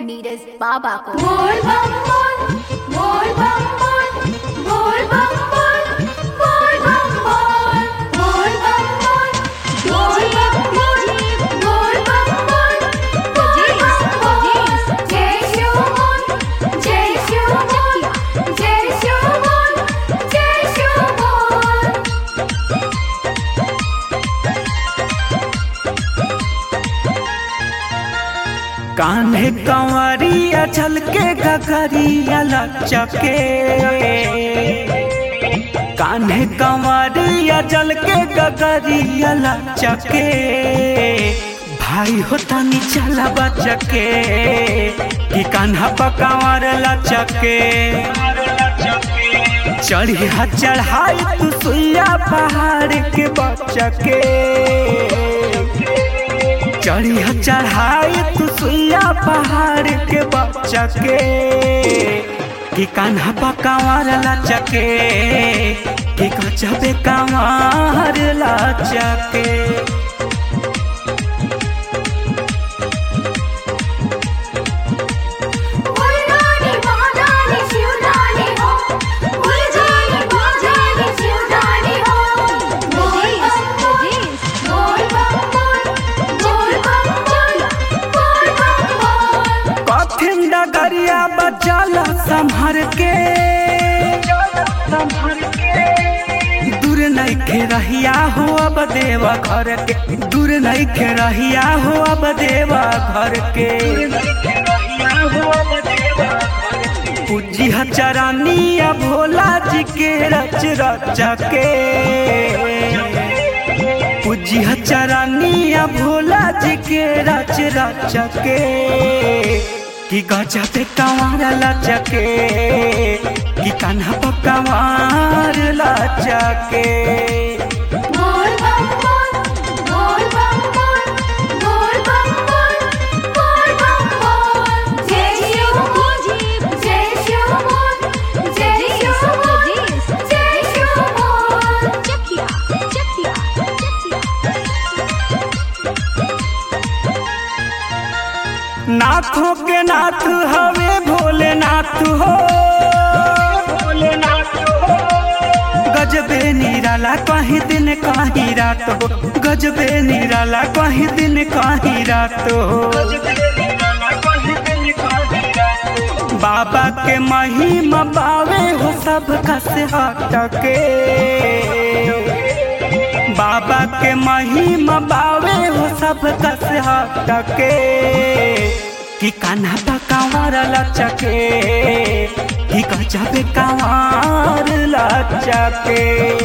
नीरज बाबा को बोल बम बोल बोल बम बोल बोल बम बोल बोल बम बोल बोल बम बोल बोल बम बोल बोल बम बोल बोल बम बोल जय शिव बोल जय शिव बोल जय शिव बोल जय शिव बोल कान्हे कंवरिया चल के गगरिया लचके कान्हे कंवरिया चल के गगरिया लचके भाई होता नी चला बचके कि कान्हा पकावर लचके चढ़ी हा चढ़ाई तू सुइया पहाड़ के बचके चढ़ी ह चढ़ाई तू सुइया पहाड़ के बच्चा के कि कान्हा पकावार लचके कि गजबे कांवार लचके बोल रानी महारानी शिवरानी हो बोल जानी महारानी शिवरानी हो बोल बम बोल बोल बम बोल बोल बम बोल बोल बम बोल कठिन डगरिया बचल संभर के दूर नहीं खे रहिया हो अब देवा घर के दूर नहीं खे रहिया हो अब देवा घर के पूजी चरानिया भोला जी के रच रच के पूजी चरानिया भोला जी के रच रच के कि गजा पे कंवार लचके कि कान्हा पे कंवार लचके बोल बम बोल बोल बम बोल बोल बम बोल बोल बम बोल जय शिव बोल जय शिव बोल जय शिव बोल जय शिव बोल चकिया चकिया नाथों के नाथ हवे भोलेनाथ हो गजबे निराला कहीं दिन कहीं रात हो गजबे निराला कहीं दिन कहीं रात हो बाबा के महिमा पावे हो सब कस हटके बाबा के महिमा पावे हो सब कस हटके कि कान्हा पा कांवर लचके कि गजबे कांवर लचके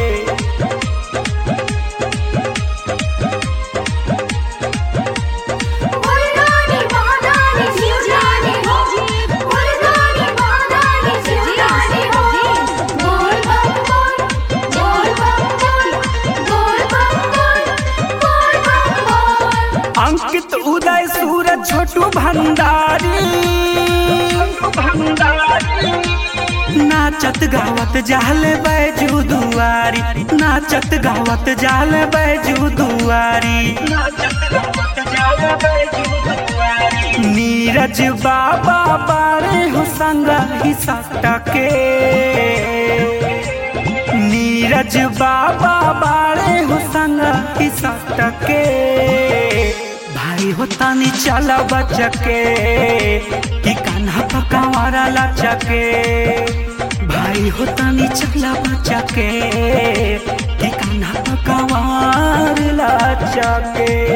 बोल रानी महारानी शिवरानी हो बोल रानी महारानी शिवरानी हो बोल बम बोल बोल बम बोल बोल बम बोल बोल बम बोल अंकित उदय सूरज छोटू भंडारी नाचत गावत जाल बैजू दुआरी नाचत गावत जाल बैजू दुआरी नीरज बाबा बारे हो संग ही सटके नीरज बाबा बारे हो संग ही सटके भाई हो तानी चला बचके कि कान्हा पकावारा लचके भाई हो तानी चला बचके कि कान्हा पकावार लचके